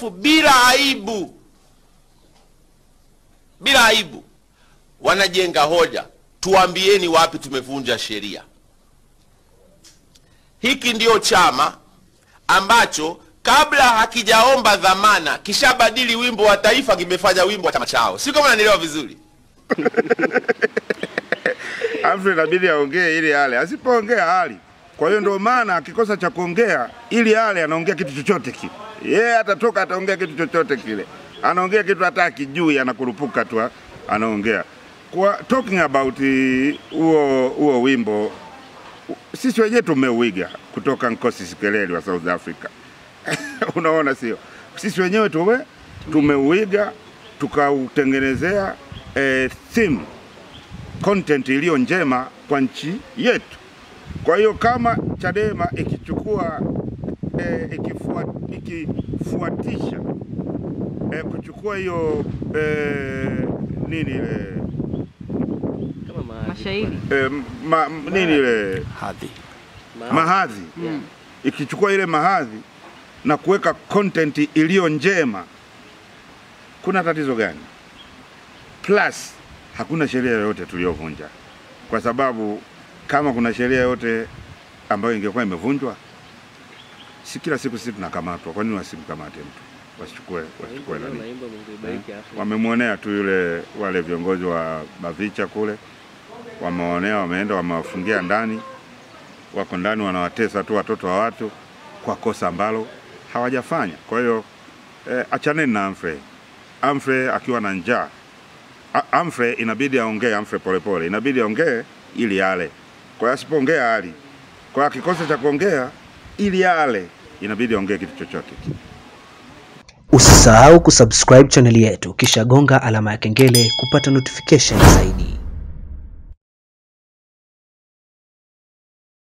alafu bila aibu, bila aibu wanajenga hoja. Tuambieni wapi tumevunja sheria. Hiki ndio chama ambacho kabla hakijaomba dhamana kishabadili wimbo wa taifa, kimefanya wimbo wa chama chao. Si kama nanielewa vizuri? Humphrey inabidi aongee ili ale, asipoongea hali. Kwa hiyo ndio maana akikosa cha kuongea ili ale, anaongea kitu chochote kile. Yeye atatoka ataongea kitu chochote kile, anaongea kitu hata akijui, anakurupuka tu anaongea. Kwa talking about eh, huo huo wimbo, sisi wenyewe tumeuiga kutoka Nkosi Sikeleli wa South Africa. Unaona, sio sisi wenyewe tume tumeuiga tukautengenezea eh, theme content iliyo njema kwa nchi yetu. Kwa hiyo kama Chadema ikichukua eh, ikifua, ikifuatisha eh, kuchukua hiyo eh, nini eh, mashairi eh, ma, nini ile Hadhi. mahadhi ikichukua ile mahadhi na kuweka content iliyo njema, kuna tatizo gani? Plus hakuna sheria yoyote tuliyovunja, kwa sababu kama kuna sheria yoyote ambayo ingekuwa imevunjwa, si kila siku sisi tunakamatwa. Kwa nini wasimkamate mtu, wasichukue wasichukue nani? Wamemwonea tu yule, wale viongozi wa Bavicha kule wameonea, wameenda wamewafungia ndani, wako ndani wanawatesa tu watoto wa watu kwa kosa ambalo hawajafanya. Kwa hiyo eh, achaneni na Humphrey. Humphrey akiwa na njaa A- Humphrey inabidi aongee, Humphrey polepole inabidi aongee ili ale. Kwa hiyo asipoongea ali, kwa hiyo akikosa cha kuongea ili ale, inabidi aongee kitu chochote kile. Usisahau kusubscribe chaneli yetu kisha gonga alama ya kengele kupata notification zaidi.